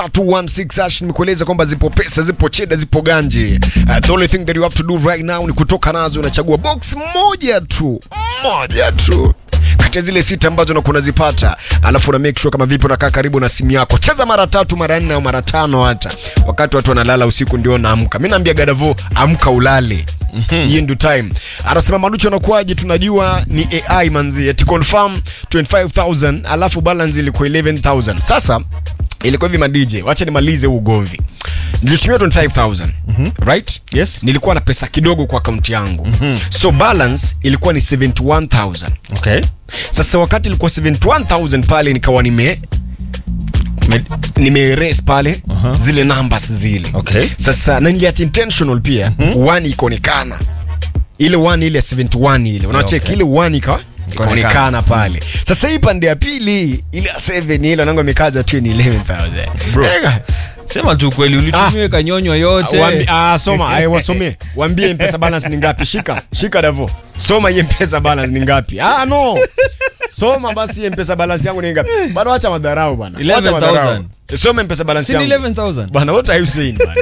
star 216 hash nimekueleza kwamba zipo pesa zipo cheda zipo ganji uh, the only thing that you have to do right now ni kutoka nazo unachagua box moja tu moja tu kati ya zile sita ambazo unakuwa unazipata alafu una make sure kama vipi unakaa karibu na simu yako cheza mara tatu mara nne au mara tano hata wakati watu wanalala usiku ndio naamka mi naambia gadavo amka ulale hiyo ndio time anasema manucho anakuaje tunajua ni ai manzi ati confirm 25000 alafu balance ilikuwa 11000 sasa ilikuwa hivi madj wacha nimalize huu ugomvi nilitumia 25000 right Yes. nilikuwa na pesa kidogo kwa akaunti yangu so balance ilikuwa ni 71000 okay sasa wakati ilikuwa 71000 pale nikawa nime nimeerase pale Aha. zile numbers zile Okay. sasa na niliacha intentional pia one ikaonekana ile one ile 71 ile unacheki okay. ile one ika ikaonekana pale sasa hii pande ya pili ile ya 7 ile nango imekaza tu ni 11000 Bro. Ega. sema tu kweli ulitumia kanyonywa yote Wambi, ah, soma ay, wasomee wambie mpesa balance ni ngapi shika shika davo soma hiye mpesa balance ni ngapi ah, no soma basi hiye mpesa balance yangu ni ngapi bado acha madharau bana acha 11,000. madharau soma mpesa balance Si ni yangu 11000 bana what are you saying bana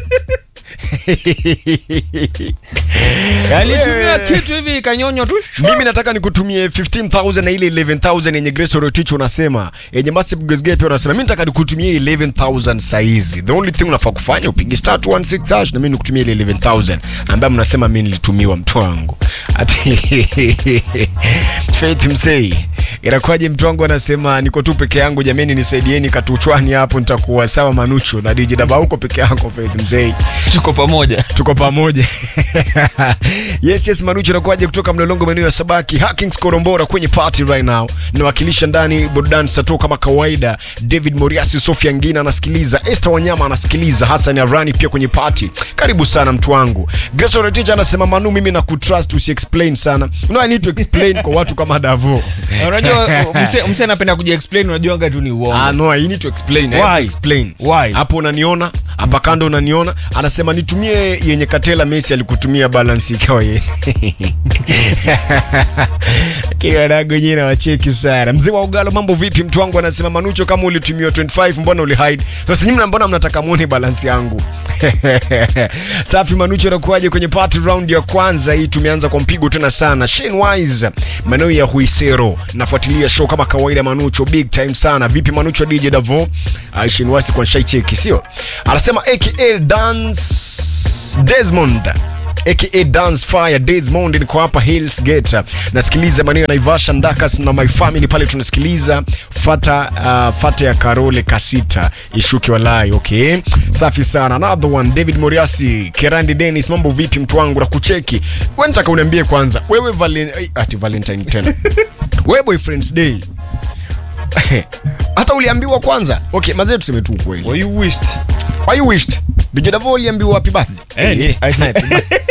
alitumia Wewe. kitu hivi kanyonywa tu mimi nataka nikutumie 15000 na ile 11000 yenye Grace Rotich unasema yenye Massive Gazgate pia unasema mimi nataka nikutumie 11000 saizi the only thing unafaa kufanya upige star 216 hash na mimi nikutumie ile 11000 ambaye mnasema mimi nilitumiwa mtu wangu ati Faith Msei inakuwaje mtu wangu anasema niko tu peke yangu jameni nisaidieni katuchwani hapo nitakuwa sawa manucho na DJ Daba huko peke yako Faith Msei tuko pamoja tuko pamoja yes yes manucho nakuaje kutoka mlolongo maeneo ya sabaki hackings korombora kwenye party right now nawakilisha ndani burudani sato kama kawaida david moriasi sofia ngina anasikiliza este wanyama anasikiliza hasan arani pia kwenye party karibu sana mtu wangu gresoretich anasema manu mimi na kutrust usiexplain sana no, i need to explain kwa watu kama davo unajua mse- mse anapenda kuja explain unajuanga tu ni Ah, uongo no, I need to explain. I have to Why? explain. Why? hapo unaniona hapa kando unaniona anasema nitumie yenye katela messi alikutumia balance ikawa ye kiwanago nyewe nawacheki sana mzee wa ugalo mambo vipi mtu wangu anasema manucho kama ulitumiwa 25 mbona ulihide sasa nyinyi mbona mnataka muone balance yangu safi manucho anakuaje kwenye party round ya kwanza hii tumeanza kwa mpigo tena sana Shane Wise maeneo ya Huisero nafuatilia show kama kawaida manucho big time sana vipi manucho DJ Davo uh, Shane Wise kwa shai cheki sio anasema aka dance Desmond aka dance fire Desmond niko hapa Hills Gate nasikiliza maneno ya Naivasha Ndakas na my family pale tunasikiliza fata uh, fata ya Karole Kasita ishuke walai okay safi sana another one David Moriasi Kerandi Dennis mambo vipi mtu wangu na kucheki wewe nataka uniambie kwanza wewe valen ai, ati Valentine tena wewe boyfriend's day hata uliambiwa kwanza okay mazee tuseme tu ukweli Well, you wished why you wished DJ Davo uliambiwa happy birthday Eh, Eh, I- happy birthday.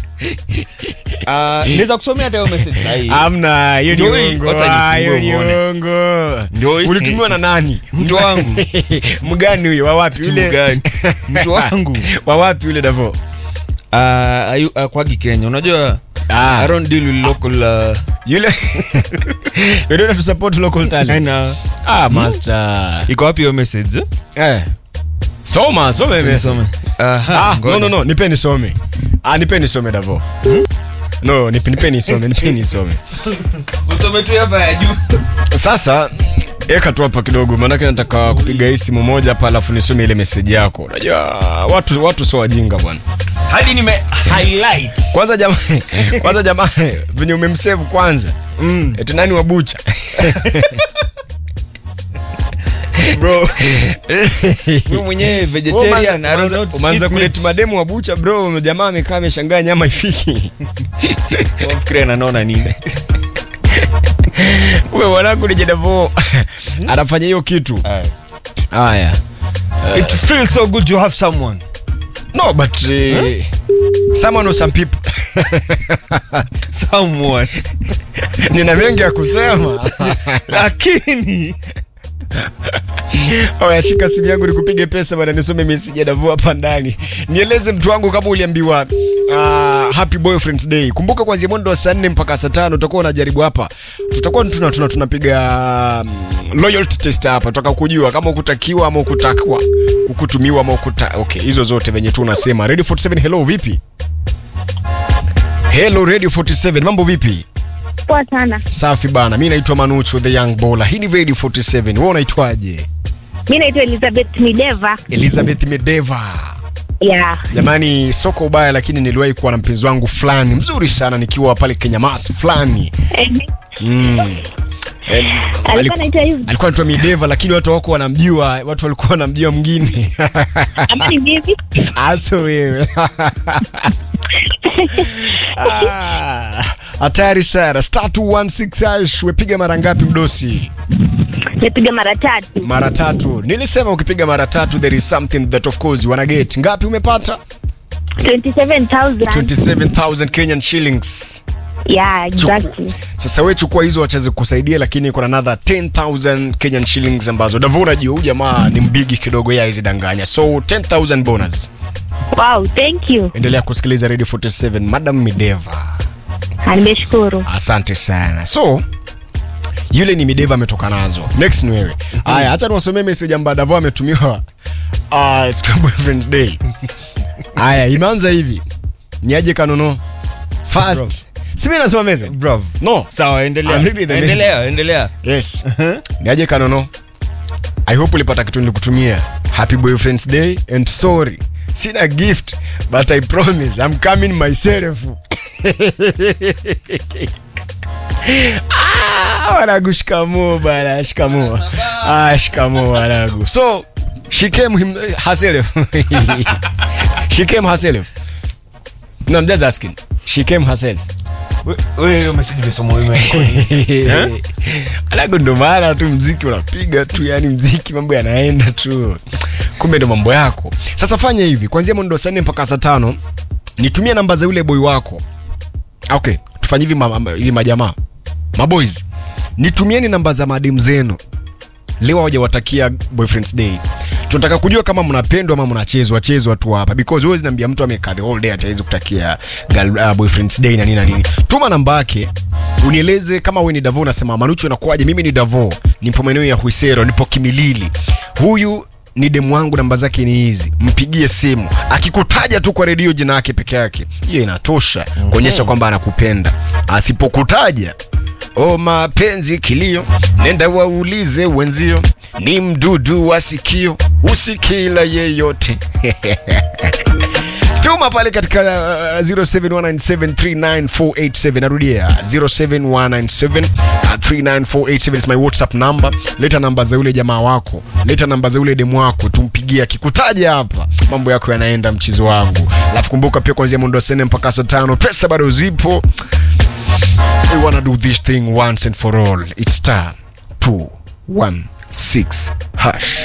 Ah, naweza kusomea hata hiyo message sahihi Amna, hiyo ni Ndio hii, uongo. wacha Ah, hiyo nifungue ni uone. uongo. Ndio hii. Ulitumiwa na nani? Mtu wangu. Mgani huyo? Wa wapi Mtu yule? mgani? Mtu wangu. Wa wapi yule Davo? Ah, ayu- ah, kwagi kenya unajua Ah. I don't deal with local uh, Yule You don't have to support local talents. Aina. Ah, master. iko wapi hiyo message Eh. Soma, soma message. Nisome. Aha, Ah, ngoja. no no no, nipe nisome. Ah, nipe nisome Davo. No, nipe nipe nisome, nipe nisome. usome tu hapa ya juu Sasa eka tu hapa kidogo, maanake nataka kupiga hii simu moja hapa, alafu nisome ile meseji yako. Unajua watu watu sio wajinga bwana. hadi nime highlight Kwanza jamaa, kwanza jamaa venye umemsave kwanza mm. eti nani wa bucha bro mimi mwenyewe vegetarian I don't know to umeanza eat kuleta meat. mademu wa bucha bro, jamaa amekaa ameshangaa nyama ifiki. Wafikiria ananona nini Wewe mwanangu ni Jedavo anafanya hiyo kitu. Haya. it feels so good to have someone No, but uh, someone or some people. someone Nina mengi ya kusema. lakini Oya, shika simu yangu nikupige pesa bana, nisome message ya Davo hapa ndani. Nieleze mtu wangu kama uliambiwa uh, happy boyfriend's day. Kumbuka kuanzia mwendo wa saa nne mpaka saa tano utakuwa unajaribu hapa, tutakuwa tuna tuna tunapiga um, loyalty test hapa tutaka kujua kama ukutakiwa ama ukutakwa ukutumiwa ama ukuta okay hizo zote venye tu unasema radio 47 hello vipi hello radio 47 mambo vipi Poa sana. safi bana mi naitwa manucho the young bola hii ni radio 47 wewe unaitwaje Mi naitwa Elizabeth Mideva. elizabeth medeva Yeah. jamani soko ubaya lakini niliwahi kuwa na mpenzi wangu fulani mzuri sana nikiwa pale kenya mas fulani Ehe. mm. Eh, Alikuwa aliku- anaitwa hivi. alikuwa anaitwa mideva lakini watu wako wanamjua watu walikuwa wanamjua mwingine Ama ni vipi? aso wewe Ah, hatari sana star 216 hash wepiga mara ngapi mdosi Nimepiga mara tatu. mara tatu nilisema ukipiga mara tatu there is something that of course wana get ngapi umepata 27,000. 27000 kenyan shillings Yeah, Chuku. exactly. sasa we chukua hizo wacheze kusaidia lakini kuna another 10000 kenyan shillings ambazo davo unajua huyu jamaa ni mbigi kidogo ya hizi danganya so 10000 bonus Wow, thank you. endelea kusikiliza radio 47 madam mideva Ah, Nimeshukuru. asante sana so yule ni mideva ametoka nazo next ni wewe haya hacha niwasomee message ambayo davo ametumiwa uh, siku ya boyfriends day haya imeanza hivi niaje kanono fast simi nasoma message Bravo. no Sawa, endelea. I'm reading the Endelea, endelea. yes niaje kanono i hope ulipata kitu nilikutumia happy boyfriends day and sorry sina gift but i promise i'm coming myself Ah, wanagu shikamo bana shikamo ah, shikamo wanagu so she came him, herself she came herself no i'm just asking she came herself We- wewe hiyo message umesoma wewe. alago ndo maana tu mziki unapiga tu yani mziki mambo yanaenda tu kumbe ndo mambo yako sasa fanya hivi kwanzia mwendo saa nne mpaka saa tano nitumie namba za yule boy wako okay tufanye hivi ma, ma, hivi majamaa maboys nitumieni namba za madem zenu leo hawajawatakia boyfriends day tunataka kujua kama mnapendwa ama mnachezwa chezwa tu hapa because huwezi niambia mtu amekaa the whole day atawezi kutakia girl, uh, boyfriends day na nini na nini tuma namba yake unieleze kama we ni davo unasema manuchu inakuwaje mimi ni davo nipo maeneo ya huisero nipo kimilili huyu ni demu wangu namba zake ni hizi mpigie simu akikutaja tu kwa redio jina yake peke yake hiyo inatosha kuonyesha kwamba anakupenda asipokutaja o mapenzi kilio nenda waulize wenzio ni mdudu wa sikio usikila yeyote tuma pale katika uh, 0719739487 narudia 0719739487 is my whatsapp number leta namba za yule jamaa wako leta namba za yule demu wako tumpigie akikutaja hapa mambo yako yanaenda mchizo wangu alafu kumbuka pia kuanzia mwendo wa sene mpaka saa tano pesa bado zipo we wanna do this thing once and for all it's star 216 hash